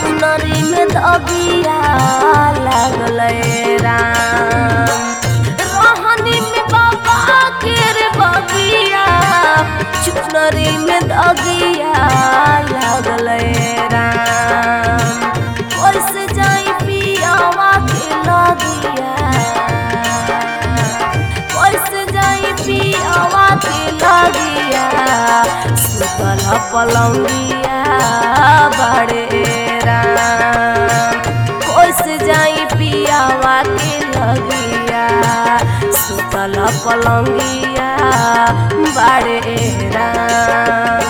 चुनरी में दबिया लागल राम रोहनी में बाबा के रे बबिया चुनरी में दगिया लागल राम कैसे जाई पियावा के लगिया कैसे जाई पियावा के लगिया सुतल पलंगिया बड़े राम कैसे जाई पियावा के लगिया सुतल पलंगिया बड़े राम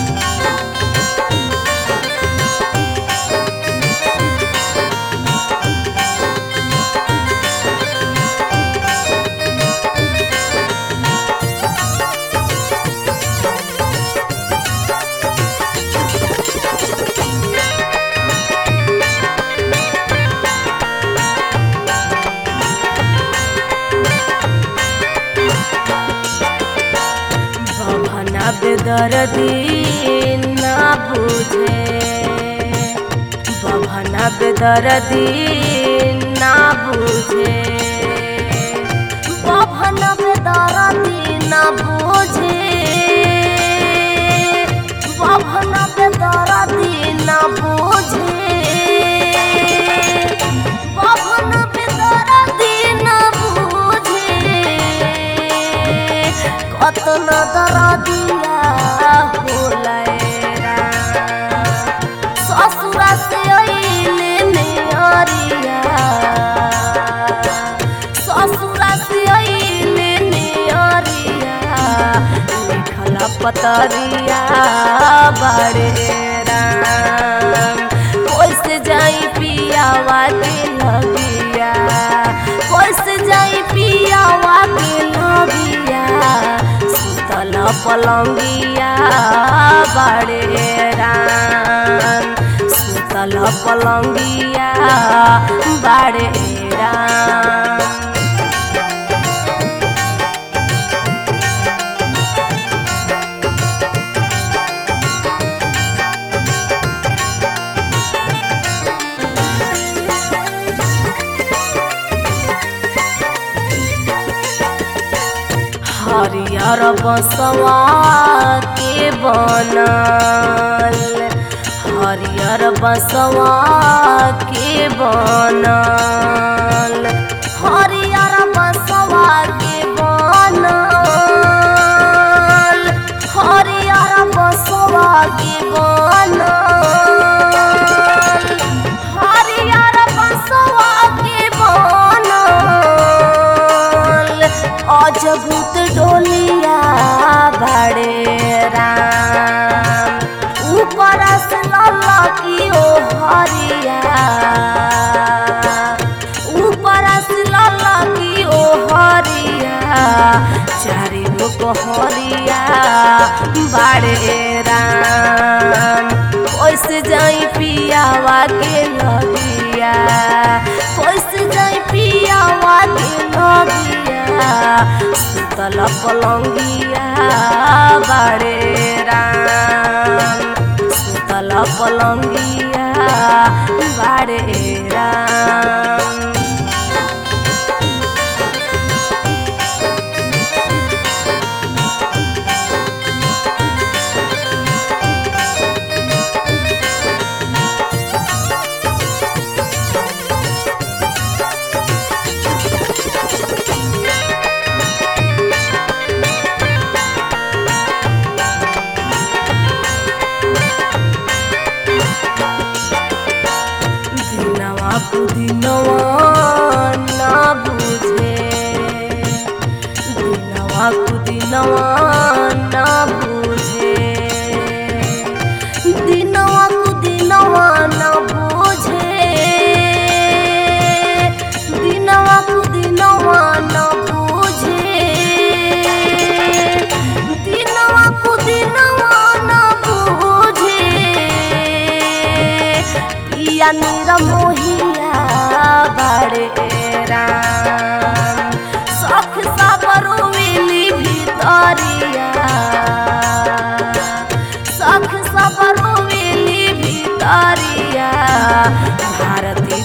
बभना बेदर्दी ना बुझे बभना बेदर्दी ना बुझे बभना बेदर्दी ना बुझे बभना बेदर्दी ना बुझे बभना बेदर्दी ना बुझे कतन दरदिया होलैरा ससुरा से अइले नेहरिया ससुरा से अइले नेहरिया लिखल पतरिया बड़े राम कैसे जाई पियावा के लगिया कैसे जाई पियावा के लगिया सुतल पलंगिया बड़े राम सुतल पलंगिया बड़े राम हरियर बसवा के बनल हरियर बसवा के बनल हरियर बसवा के बनल हरियर बसवा के बनल हरियर बसवा के बनल अजभूत डोलिया बड़े राम ऊपर से ललकी ओ हरिया ऊपर से ललकी ओ हरिया चारि गो हरिया बड़े राम कैसे जाई पियावा के लगिया कैसे जाई पियावा के लगिया सुतल पलंगिया बड़े राम सुतल पलंगिया बड़े राम दिनवा कुदिनवा ना बुझे दिनवा कुदिनवा ना बुझे दिनवा कुदिनवा ना बुझे दिनवा कुदिनवा ना बुझे दिनवा कुदिनवा ना बुझे पिया नीरा मोहिया बड़े राम सख साबरो मिली भितरिया सख साबरो मिली भितरिया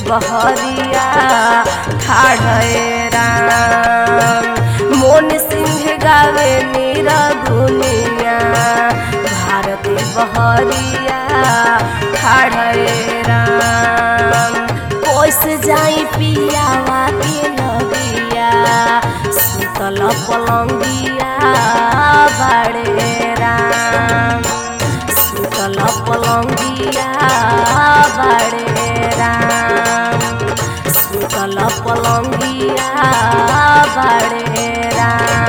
बहरिया ठाढ़े राम मोन सिंह गावे नीरा गुनिया भारती बहरिया ठाढ़े राम कोस जाई पियावा के नदिया सुतल पलंगिया बाड़े राम सुतल पलंगिया बाड़े राम सुतल पलंगिया बाड़े राम